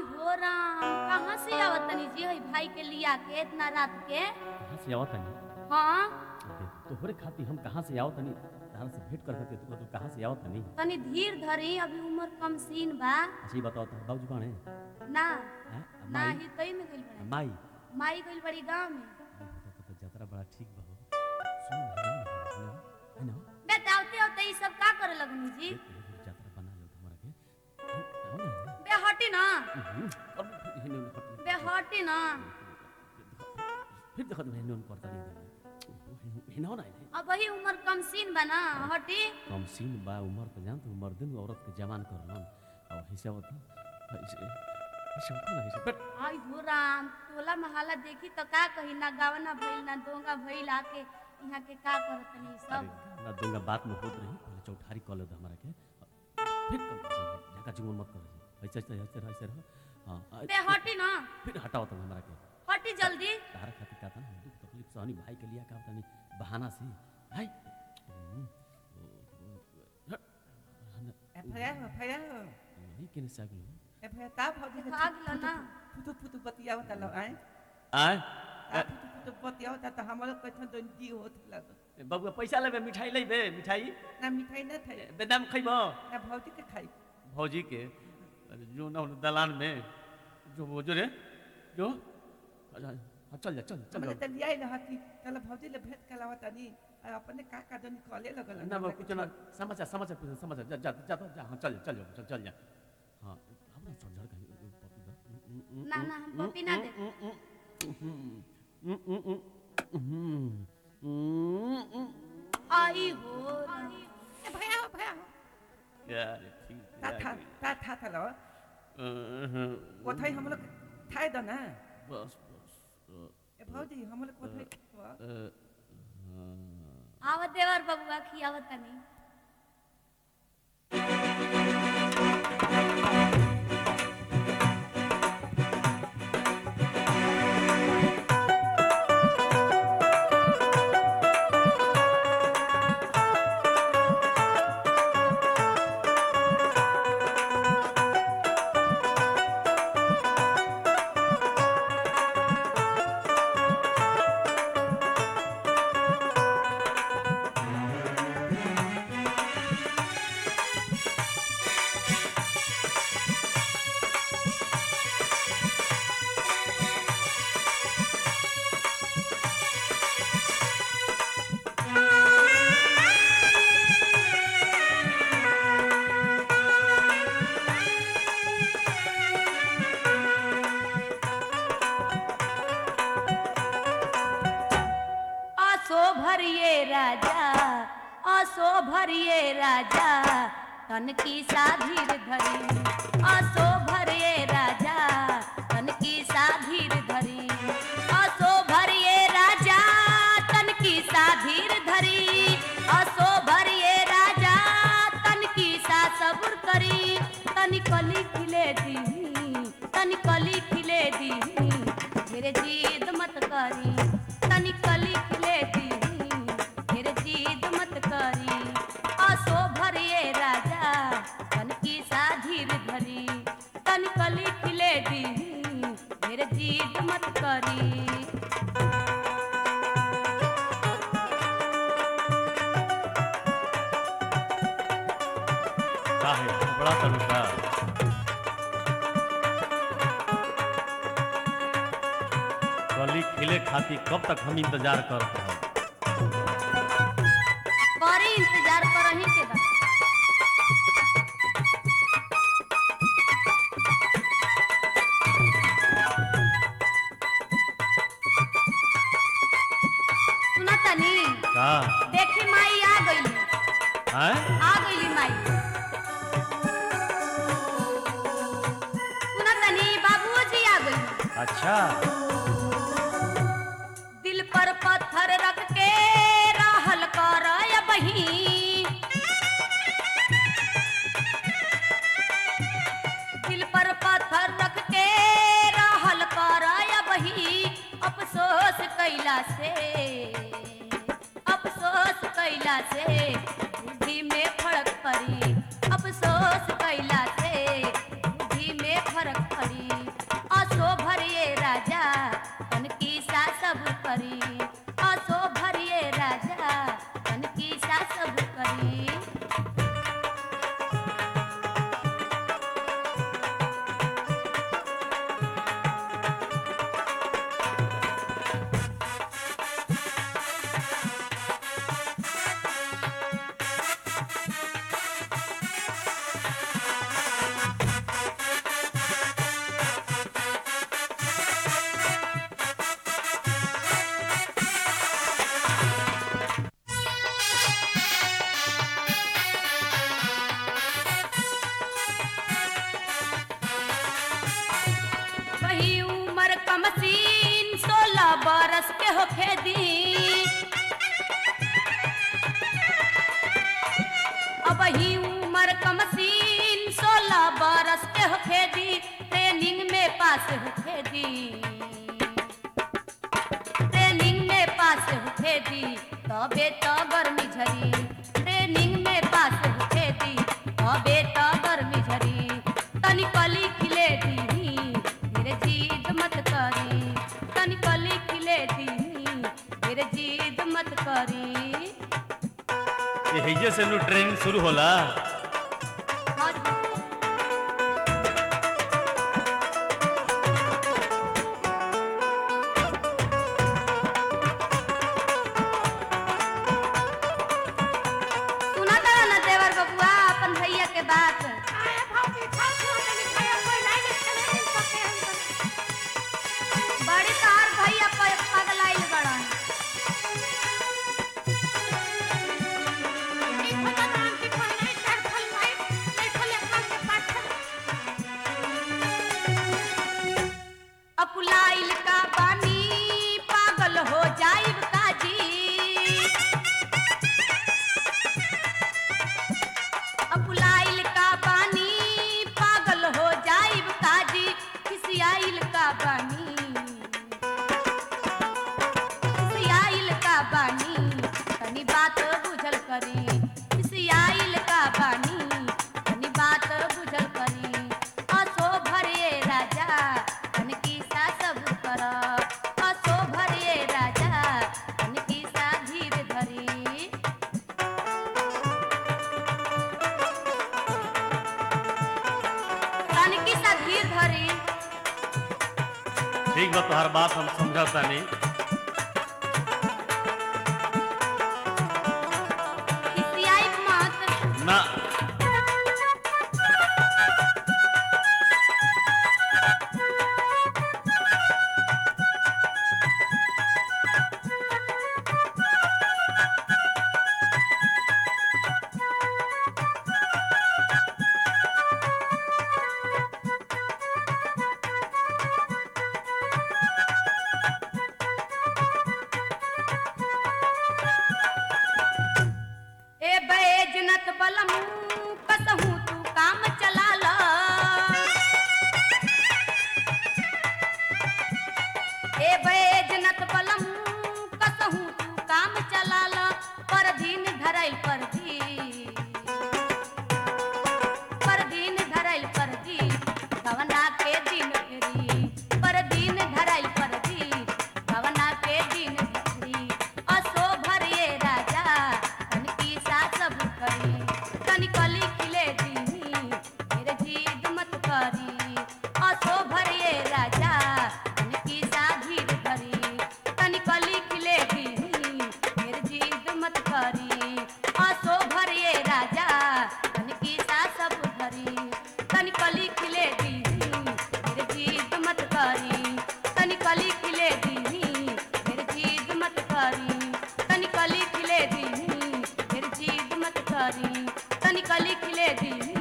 हो राम कहाँ से आवत तनी जी हई भाई के लिया के इतना रात के कहाँ से आओ तनी हाँ अबे, तोहरे खातिर हम कहाँ से आओ तनी तारा से भेंट कर करके तू तू कहाँ से आओ तनी तनी धीर धरी अभी उम्र कम सीन बा अच्छा ये बताओ तो बाबूजी कौन है ना हैं? ना माई ही कई में गइल बड़ा माई माई गइल बड़ी गांव में अरे, तो, तो, तो यात्रा बड़ा ठीक बा हो सुन ना ना ना है ना बे दावते होते ई सब का करे लगनी जी यात्रा बना लो तुम्हारा के हैं? आओ ना बे हटी ना हम्म, अब फिर हिने उन्हें हट- बे हटी ना फिर देखो तुम हिने उन्हें करता नहीं हिना हो ना इन्हें अब वही उम्र कम सीन बा ना हटी कम सीन बा उम्र तो जानते हो मर्दन औरत के जवान कर लन और हिस्सा होता ऐसे ऐसे होता ना ऐसे बट आई हो राम टोला महला देखी तो का कही ना गावना भइल ना दोंगा भइल आके यहाँ के का करत तनी अरे सब ना दूंगा बात में होत रही पहले चौठारी कॉल दो हमारा के फिर जगह जुगुन मत कर ऐसे ऐसे ऐसे रह ऐसे रह हाँ आ- बे हटी ना फिर हटाओ तुम हमारा के हटी जल्दी तारा खातिर का था ना दुख तकलीफ सहनी भाई के लिए का होता नहीं बहाना से भाई हम्म, ओ, ओ, हट, हन- एफआईआर एफआईआर वही केने से आगलो एफआईआर ता भौजी के भाग लो ना फुटू फुटू बतियावत लो आए आय ता फुटू फुटू बतियावत त हमरो कथन दंडी होत लागो बबुआ पैसा लेबे मिठाई लेबे मिठाई ना मिठाई ना थे बेदाम खइबो ना भौजी के खाई भौजी के अरे जो ना उन दलान में जो वो जो रे जो अच्छा, हाँ, चल जा चल चल हमरे जा। त लियाई न हती चल भौजी ले भेंट कलावत नी आ अपने का का दनी कॉले लगल ना वो कुछ ना समाचार समाचार पूछ समाचार जा जा जा जा हाँ चल चल जाओ चल चल जा हाँ हम ना समझ कहीं पपी दा ना ना हम पपी ना दे आई हो राम ए भैया हो भैया हो यार ठीक ता था ता था था लो कोथाई हम लोग खाए दो ना बस बस ए भौजी हम लोग कोथाई खावा आवत देवर बबुआ खियावत तनी असो भरिए राजा असो भरिए राजा तन की साधीर धरी असो भरिए राजा तन की साधीर धरी असो भरिए राजा तन की साधीर धरी असो भरिए राजा तन की सा सबुर करी तनी कली खिले दी तनी कली खिले दी मेरे जिद मत करी तनी कली खिले दी मेरे जिद मत करी असो भरिए राजा तन की साधीर धरी तनी कली खिले दी मेरे जिद मत करी का है बड़ा तनुका कली खिले खाती कब तक हम इंतजार कर रहे करी इंतजार करही के बा सुना तनी का देखी माई आ गई हैं आ गई माई सुना तनी बाबूजी आ गई अच्छा दिल पर पत्थर रख के रहल कर बही दिल पर पत्थर रख के रहल कर बही अफसोस कैला से अफसोस कैला से बुद्धि में फर्क पड़ी अफसोस कैला से बुद्धि में फर्क पड़ी होखे दी अब ही उम्र कमसीन सोलह बरस के होखे दी ट्रेनिंग में पास होखे दी ट्रेनिंग में पास होखे दी तबे तो गर्मी झरी ट्रेनिंग में पास होखे दी तबे तो गर्मी झरी तनी कली खिले दी मेरे जीद मत करी तनी कली खिले दी मेरे जीद मत करी यही से नु ट्रेनिंग शुरू होला हाँ, सुना तारा ना देवर बबुआ अपन भैया के बात बड़ी तार भैया प- पगलाइल बड़न अकुलाइल का बानी पागल हो जाइब काजी अकुलाइल का बानी पागल हो जाइब काजी खिसियाइल का बानी खिसियाइल का बानी तनी बात बुझल करी खिसियाइल का बानी तनी बात बुझल करी असो भरे राजा तनकी सा सब कर असो भरे राजा तनकी सा धीर धरी तनकी सा धीर धरी ठीक बा तोहर बात हम समझौता नहीं खिसियाई मत ना ए बैजनत बलमू कसहू तू काम चला ला ए बैजनत बलमू कसहू तू काम चला ला पर दिन धरैल पर दी पर दिन धरैल पर दी भवना के दिन फेरी पर दिन धरैल पर दी भवना के दिन फेरी असो भरिए राजा तनकी सा सब करी तनी कली खिले दी मेरे जीद मत करी असो भरिए राजा तनकी सा धीर धरी तनी कली खिले दी मेरे जीद मत करी असो भरिए राजा तनकी सा सब धरी तनी कली खिले दी मेरे जीद मत करी तनी कली खिले दी मेरे जीद मत करी तनी कली खिले दी मेरे जीद मत करी तनी कली खिले दी